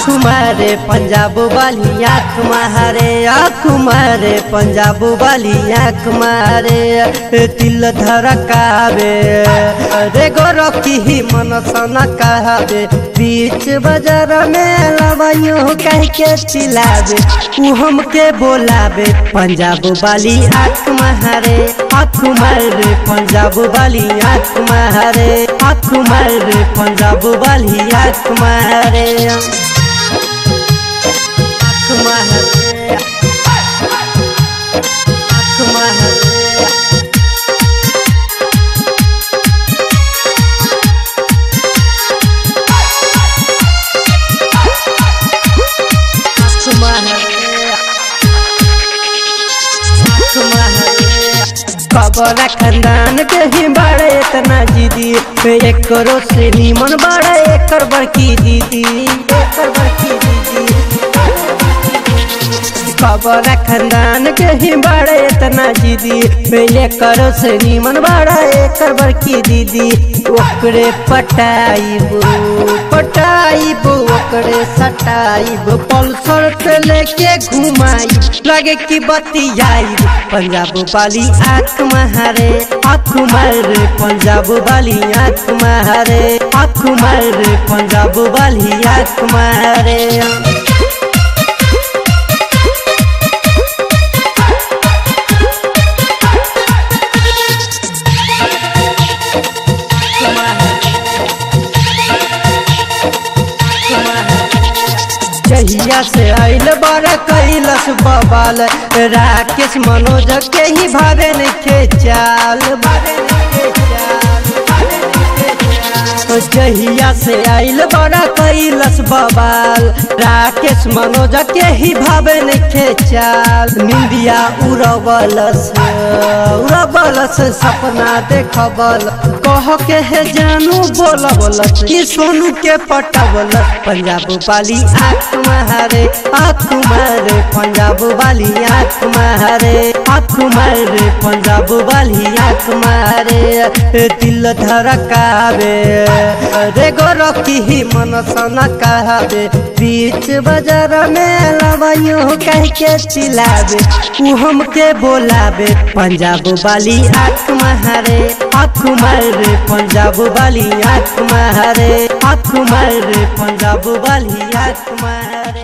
मारे पंजाब वाली आँख मारे आँख मारे पंजाब वाली आँख मारे तिल धड़कावे रे गोरखी ही मन सना कहवे बीच बाजार में लवाइयो कह के चिल्लावे उ हमके बोलावे पंजाब वाली आँख मारे आँख मारे पंजाब वाली आँख मारे आँख मारे पंजाब वाली आँख मारे आँख मारे आँख मारे कबरा खानदान के ही बड़े इतना जीदी एक करो से नीमन बड़ा एकर बड़की दीदी एकर बड़की दीदी कबरा खानदान के ही बड़े इतना जीदी पहले करो से नीमन बड़ा एकर बड़की दीदी ओकरे पटाइब पटाइब ओकरे सटाइब पल्सर पे लेके घुमाई लगे कि बतियाई पंजाब वाली आँख मारे आँख मारे पंजाब वाली आँख मारे आँख मारे पंजाब वाली आँख मारे जहिया से आइल बड़ा कैलस बबाल राकेश मनोज के ही भावे नहीं चाल भावे नहीं चाल जहिया से आइल बड़ा कैलस बबाल राकेश मनोज के ही भावे नहीं चाल निंदिया उड़बलस उड़बलस सपना देखबल कह के है जानू बोलबलस कि सोनू के पटबलस पंजाब वाली आँख मारे आँख मारे पंजाब वाली आँख मारे आँख मारे पंजाब वाली आँख मारे दिल धड़कावे रे गोरखी ही मन सना कहवे बीच बाजार में लवाइयो कह के चिल्लावे उ हमके बोलावे पंजाब वाली आँख मारे आँख मारे पंजाब वाली आँख मारे आँख मारे पंजाब वाली आँख मारे